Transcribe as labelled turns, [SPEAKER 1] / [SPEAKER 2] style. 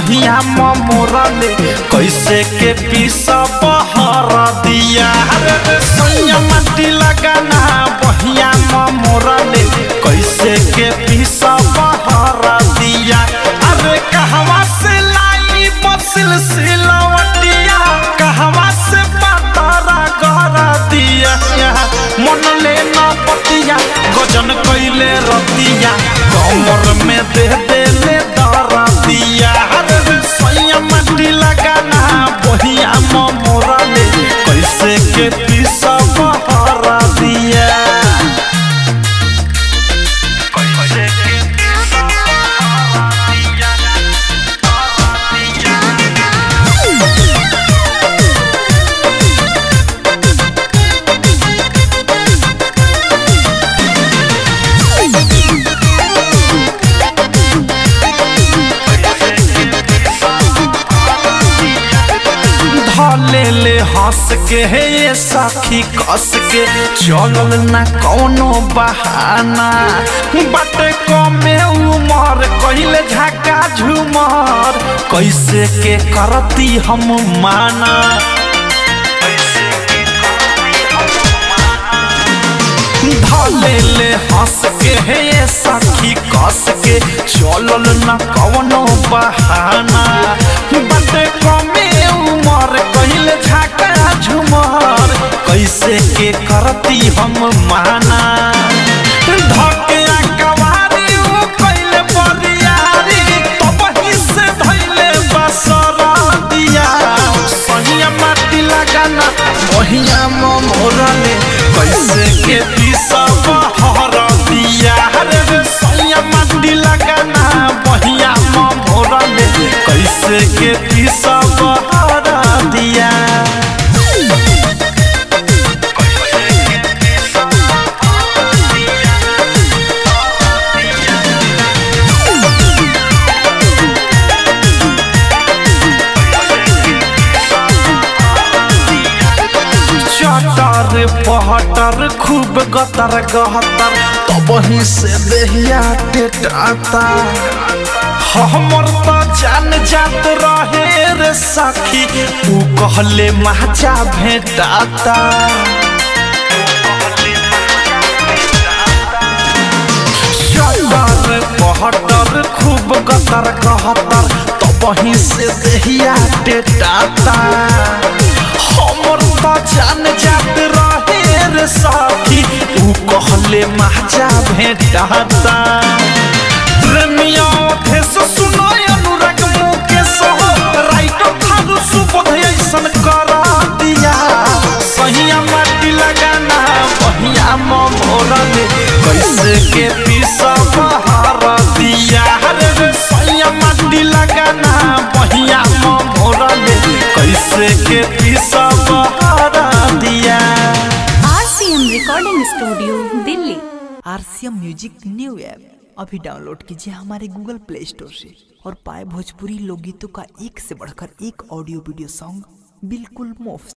[SPEAKER 1] बहिया मोरले कैसे के पीस बहर दिया अरे रे सैया माटी लगाना बहिया मोरले कैसे के पीस बहर दिया अरे कहवा से लाई बसिल सिलवटिया कहवा से पतरा गहरा दिया मन ले न पतिया गजन कैले रतिया कमर में दे दे ले दरा दिया अरे रे सैया माटी लगाना बहिया मोरले कैसे के पीस बहरा दिया कैसे के पीस बहरा दिया धले ले हंस के हे ये सखी कस के चलल ना कौनो बहाना बटे कमे उमर कहिले झाका झुमर कैसे के करती हम माना धले ले हंस के हे ये सखी कस के चलल ना कौनो बहाना बटे कमे उमर कहिले झाका झुमर कैसे के करती हम माना धके कवारी उ कैले बरियारी तबही से धैले बसरा दिया सहिया माटी लगाना बहिया मोरले कैसे के पीसा बहर दिया रे रे सहिया माटी लगाना बहिया मोरले कैसे के पीसा बहर दिया चटर पहटर खूब गतर गहतर तबही से देहिया टेटाता हमर तो जान जात रहे रे सखी तू कहले माचा भेटाता चटर पहटर खूब गतर गहतर तबही से देहिया टेटाता हमर तो जान जात रहे रे साथी ऊ कहले माचा भेटाता प्रेमिया थे सो सुनाय अनुराग मुकेश हो राइट थारू सुबोध ऐसन करा दिया सहिया माटी लगाना बहिया मोरले कैसे के पीसा बहार दिया रे रे सहिया माटी लगाना बहिया मोरले कैसे के पीसा बहार दिया
[SPEAKER 2] RCM recording studio Delhi
[SPEAKER 3] RCM music new app अभी डाउनलोड कीजिए हमारे गूगल प्ले स्टोर से और पाए भोजपुरी लोकगीतों का एक से बढ़कर एक ऑडियो वीडियो सॉन्ग बिल्कुल मुफ्त